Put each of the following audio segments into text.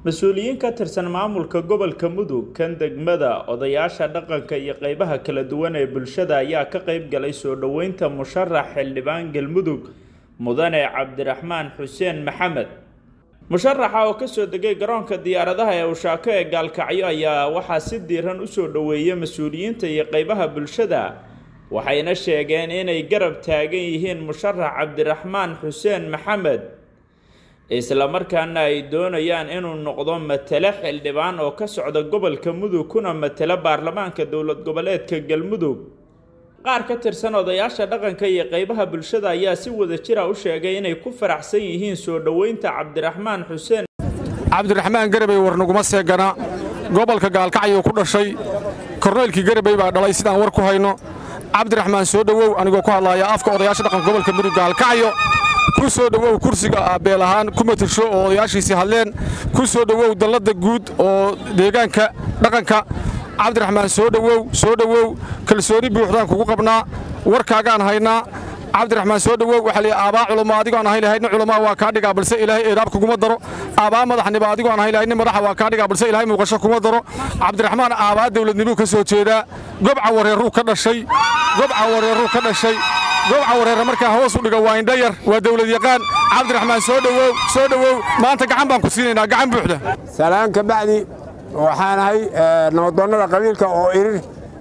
mas-uuliyiin ka tirsan maamulka gobolka mudug kan degmada odayaasha dhaqanka iyo qeybaha kala duwan ee bulshada ayaa ka qeyb galay soo dhoweynta musharax xildhibaan galmudug mudane cabdiraxmaan xuseen maxamed musharaxa oo kasoo degay garoonka diyaaradaha ee ushaako ee gaalkacyo ayaa waxaa si diiran usoo dhoweeyay mas-uuliyiinta iyo qeybaha bulshada waxayna sheegeen inay garab taagan yihiin musharax cabdiraxmaan xuseen maxamed islamarkaana ay doonayaan inuu noqdo matale xildhibaan oo ka socda gobolka mudug kuna matala baarlamaanka dowlad goboleedka galmudug qaar ka tirsan odayaasha dhaqanka iyo qeybaha bulshada ayaa si wada jira u sheegay inay ku faraxsan yihiin soo dhoweynta cabdiraxmaan xuseen cabdiraxmaan garabey war naguma seegana gobolka gaalkacyuu ku dhashay korneylkii garabey baa dhalay sidaan war ku hayno cabdiraxmaan soo dhowow anigoo ku hadlaaya afka odayaasha dhaqanka gobolka mudug gaalkacyo ku soo dhowow kursiga beel ahaan ku matasho oo odayaashiisii hadleen ku soo dhowow dalladda guud oo deegaanka dhaqanka cabdiraxmaan soo dhowow soo dhowow kalsooni buuxdaan kugu qabnaa warkaagaan haynaa cabdiraxmaan soo dhowow waxaa lihi aabaa culamo adigoon ahay lahaydna culamaa waa kaa dhigaa balse ilaahay eedaab kuguma daro aabaa madaxniba adigoon ahay lahaydna madaxa waa kaa dhigaa balse ilaahay muuqasho kuma daro cabdiraxmaan aabaa dawladnimuu ka soo jeedaa gobca wareerruu ka dhashay gobca wareerruu ka dhashay gobca wareerra markaa hoos u dhiga waa indhayar waa dawlad yaqaan cabdiraxmaan soo dhowow soo dhowow maanta gacan baan ku siinaynaa gacan buuxda salaan ka bacdi waxaan ahay nabadoonnada qabiilka oo irir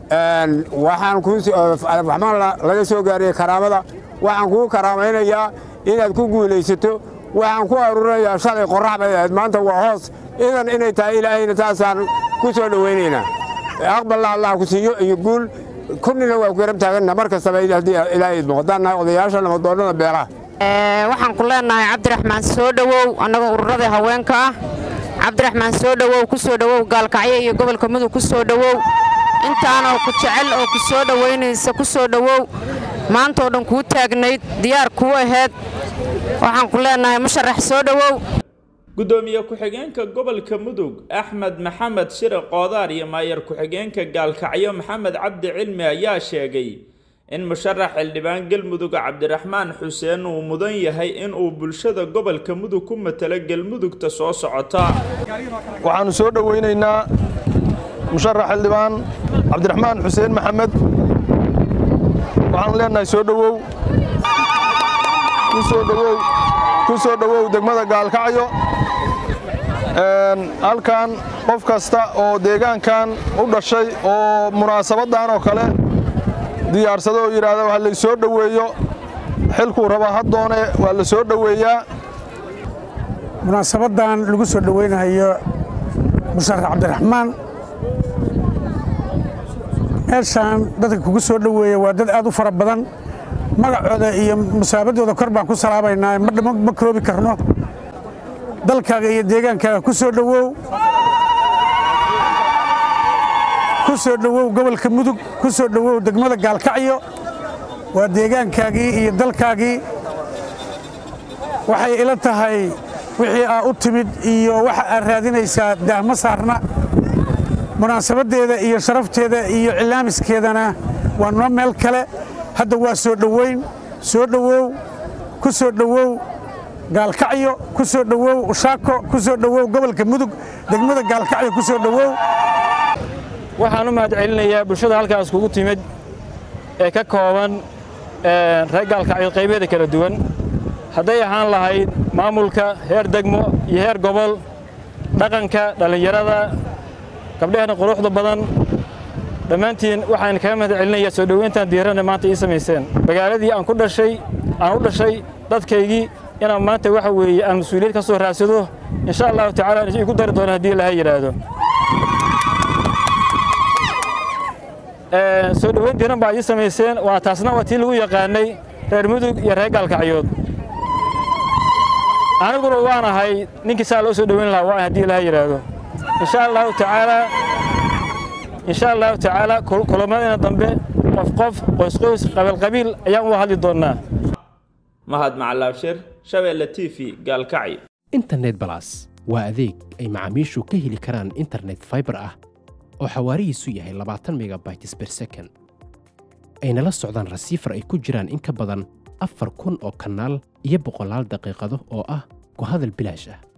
waxaan kuuamaan laga soo gaariyey karaamada waxaan kuu karaamaynayaa inaad ku guulaysato waxaan ku aruurinayaa shalay qorrax bay ahayd maanta waa hoos idan inay tahay ilaahayna taasaan ku soo dhowaynaynaa aqballa allah ku siiyo iyo guul kunnina waa ku garab taaganna mar kastaba haddii ilaahay idmo haddaan nahay odayaasha nabadoonnada beelaha waxaan ku leennahay cabdiraxmaan soo dhowow annagoo ururada haweenka ah cabdiraxmaan soo dhowow ku soo dhowow gaalkacyo iyo gobolka mudug ku soo dhowow intaanoo ku jecel oo ku soo dhowaynaysa ku soo dhowow maantoo dhan kuu taagnayd diyaar kuu ahayd waxaan ku leennahay musharax soo dhowow gudoomiye ku-xigeenka gobolka mudug axmed maxamed shire qoodaar iyo maayar ku-xigeenka gaalkacyo maxamed cabdi cilmi ayaa sheegay in musharax xildhibaan galmudug cabdiraxmaan xuseen uu mudan yahay inuu bulshada gobolka mudug ku matalo galmudugta soo socota waxaannu soo dhowaynaynaa musharax xildhibaan cabdiraxmaan xuseen maxamed waxaanu leennahay soo dhowow kusoo dhowow ku soo dhowow degmada gaalkacyo halkan qof kasta oo deegaankan u dhashay oo munaasabaddan oo kale diyaarsado oo yidhaahda waa lay soo dhoweeyo xilkuu rabaa haddoone waa la soo dhoweeyaa munaasabaddan lagu soo dhoweynayo musharax cabdiraxmaan meeshaan dadka kugu soo dhoweeya waa dad aad u fara badan magacooda iyo musaabadooda kor baan ku salaabaynaa ma koobi karno dalkaaga iyo deegaankaaga ku soo dhowow ku soo dhowow gobolka mudug ku soo dhowow degmada gaalkacyo waa deegaankaagii iyo dalkaagii waxay ila tahay wixii aa u timid iyo waxa aad raadinaysaa daahma saarna munaasabaddeeda iyo sharafteeda iyo cilaamiskeedana waa noo meel kale hadda waa soo dhoweyn soo dhowow ku soo dhowow gaalkacyo ku soo dhowow ushaako ku soo dhowow gobolka mudug degmada gaalkacyo ku soo dhowow waxaan u mahad celinayaa bulshada halkaas kugu timid ee ka kooban reer gaalkacyo qaybeeda kala duwan hadday ahaan lahayd maamulka heer degmo iyo heer gobol dhaqanka dhallinyarada gabdhehena quruxda badan dhammaantiin waxaan kaga mahad celinayaa soo dhoweyntan diirana maanta ii samayseen magaaladii aan ku dhashay aan u dhashay dadkaygii inaan maanta waxa weeye aan mas-uuliyad ka soo raadsado insha allahu tacaala igu dari doono haddii ilaha yidhaahdo soo dhoweyn diiran baa ii samayseen waa taasna waa tii lagu yaqaanay reer mudug iyo reer gaalkacyood aniguna waan ahay ninkii saa loo soo dhoweyn lahaa waa haddii ilaha yidhaahdo insha allahu tacaala insha allahu tacaala kulamadayna dambe qof qof qoys qoys qabiil qabiil ayaan u hadli doonnaa mahad macalaabshir shabeelle t v gaalkacyo internet balas waa adeeg ay macaamiishu ka heli karaan internet faibar ah oo xawaarihiisu yahay labaatan megabytes ber second ayna la socdaan rasiifar ay ku jiraan in ka badan afar kun oo kanaal iyo boqolaal daqiiqado oo ah ku hadal bilaash ah